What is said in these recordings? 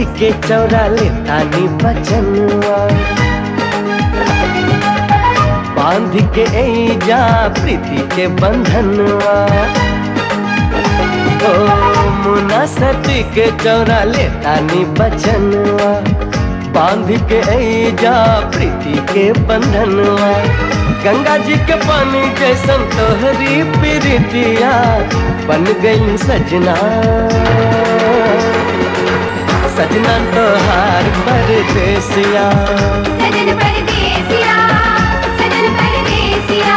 जी के चौरा ले तानी बचनवा बांध के जा प्रीति के बंधनवा ओ मुना सती के चौरा ले तानी बचनवा बांध के जा प्रीति के बंधनवा गंगा जी के पानी जैसन तोहरी प्रीतिया बन गई सजना सजना तोहार परदेसिया सजन परदेसिया सजन परदेसिया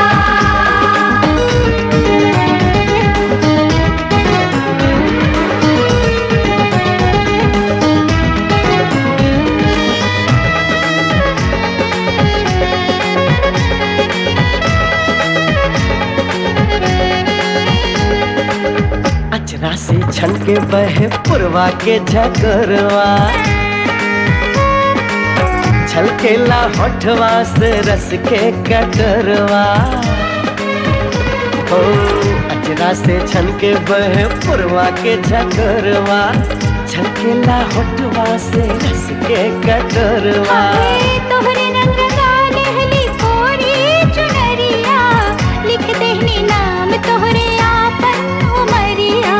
अचरा से छन के बहे पुरवा के झकरवा छलकेला होठवा से रस के कटरवा ओ अचरा से छन के बहे पुरवा के झकरवा छलकेला होठवा से रस के कटरवा हाय तोहरे रंग गालेहली कोरी चुनरिया लिख देहनी नाम तोहरे आपन उमरिया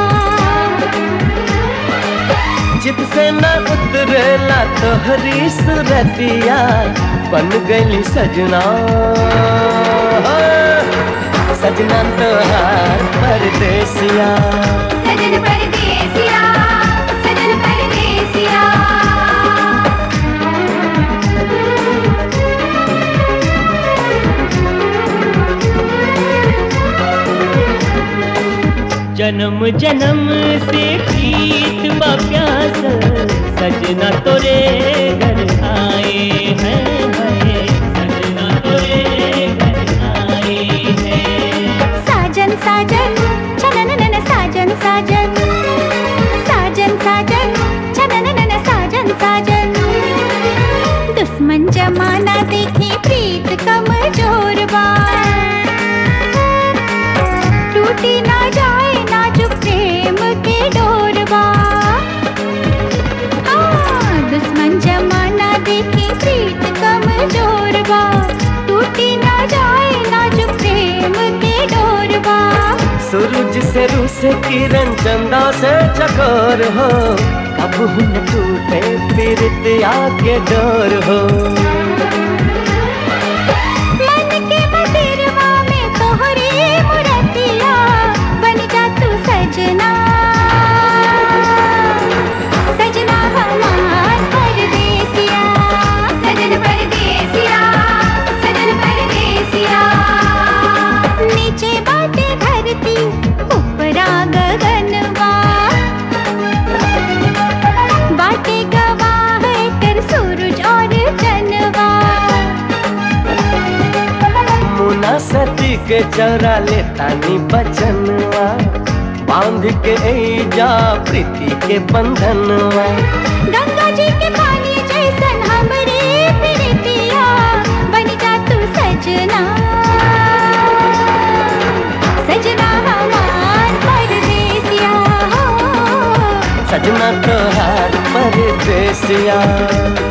जित से न उतरेला तोहरी सुरतिया बन गई सजना सजना तोहार परदेसिया सजन परदेसिया सजन परदेसिया जन्म जन्म से प्रीत बा प्यास सजना तोरे घर आए हैं है सजना तोरे घर आए हैं साजन साजन छनन नन साजन साजन साजन साजन छनन नन साजन साजन दुश्मन जमाना देखे प्रीत कमजोर बा टूटी ना जाए नाजुक प्रेम के डोरवा हाँ, दुश्मन जमाना देखे प्रीत कमजोर बा टूटी ना जाए नाजुक प्रेम के डोरवा सूरज से रू से किरण चंदा से चकोर हो कब न टूटे पीरतिया के डोर हो मन के बसेरवा में तोहरी मुरतिया बन जा तू सजना सजना हमार परदेसिया सजन परदेसिया सजन परदेसिया नीचे बाटे धरती ऊपरा गगनवा बाटे गवाह कर सूरज और चनवा मुना सती के चौरा ले तानी बचनवा बांध के जा प्रीति के बंधनवा गंगा जी के पानी जैसन हमरे प्रीतिया बन जा तू सजना सजना हमार परदेसिया हो सजना तोहार परदेसिया